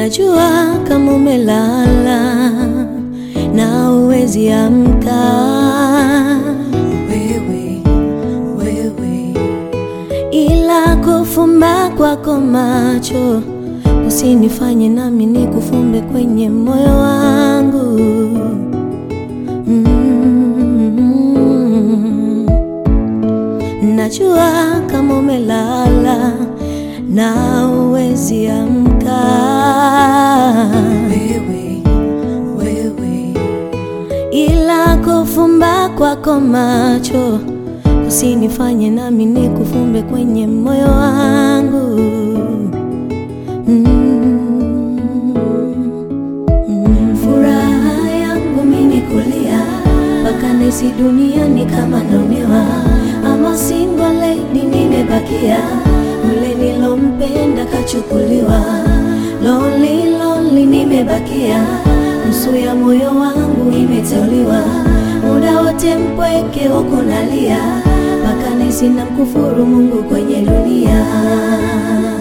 Najua kama umelala na uwezi amka, wewe wewe, ila kufumba kwako macho usinifanye nami nikufumbe kwenye moyo wangu. Mm. Najua kama umelala na uwezi amka, wewe wewe, ila kufumba kwako macho usinifanye nami nikufumbe kwenye moyo wangu. Mm. Mm. Furaha yangu mimi kulia mpaka nahisi dunia ni kama naonewa, ama single lady nimebakia, yule nilompenda kachukuliwa, lonely lonely nimebakia, nusu ya moyo wangu imeteuliwa, muda wote mpweke huku nalia, mpaka nahisi namkufuru Mungu kwenye dunia ah.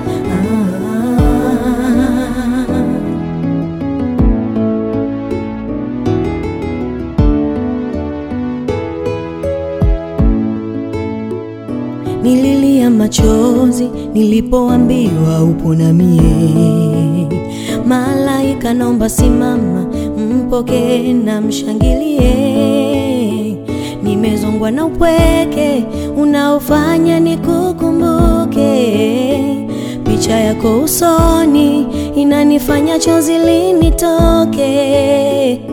Nililia machozi nilipoambiwa upo na mie. Malaika naomba simama, mpokee na mshangilie. Nimezongwa na upweke unaofanya nikukumbuke. Picha yako usoni inanifanya chozi linitoke.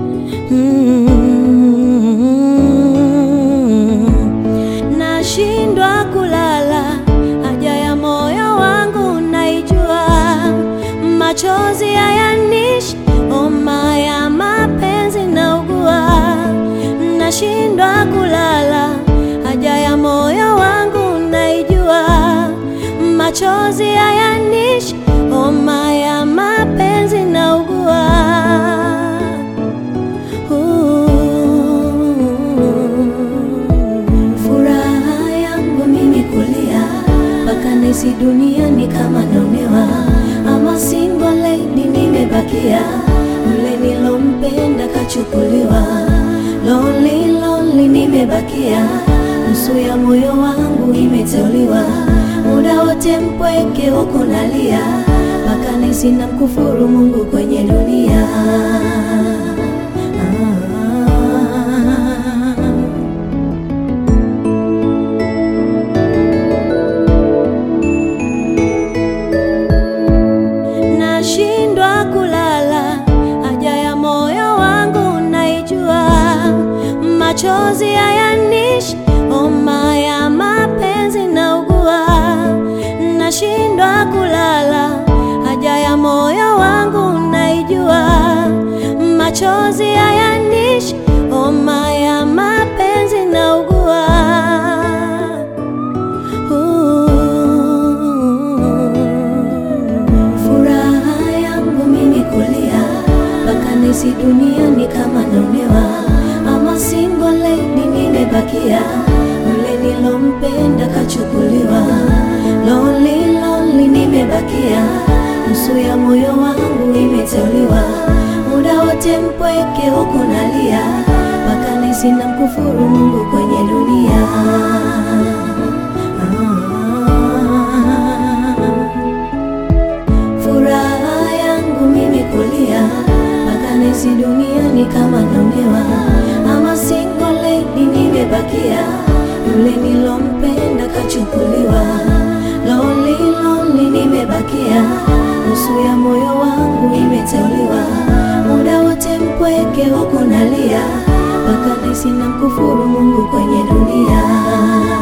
Mm. Nashindwa kulala, haja ya moyo wangu naijua, machozi hayanishi, homa ya mapenzi naugua. Nashindwa kulala, haja ya moyo wangu naijua, machozi hayanishi, homa ya mapenzi naugua. Furaha yangu mimi kulia mpaka nahisi dunia ni kama naonewa, ama single lady nimebakia, yule nilompenda kachukuliwa, lonely lonely nimebakia, nusu ya moyo wangu imeteuliwa, muda wote mpweke huku nalia, mpaka nahisi namkufuru Mungu kwenye dunia ah. Nashindwa kulala, haja ya moyo wangu naijua, machozi hayanishi, homa ya mapenzi naugua. Nashindwa kulala, haja ya moyo wangu naijua, machozi hayanishi, homa ya mapenzi naugua. Furaha yangu mimi kulia mpaka nahisi dunia ni kama naonewa, ama single lady nimebakia, yule nilompenda kachukuliwa, lonely lonely nimebakia, nusu ya moyo wangu imeteuliwa, muda wote mpweke huku nalia, mpaka nahisi namkufuru Mungu kwenye dunia ah. Furaha yangu mimi kulia mpaka nahisi dunia ni kama naonewa, ama single lady nimebakia, yule nilompenda kachukuliwa, lonely lonely nimebakia, nusu ya moyo wangu imeteuliwa, muda wote mpweke huku nalia, mpaka nahisi namkufuru Mungu kwenye dunia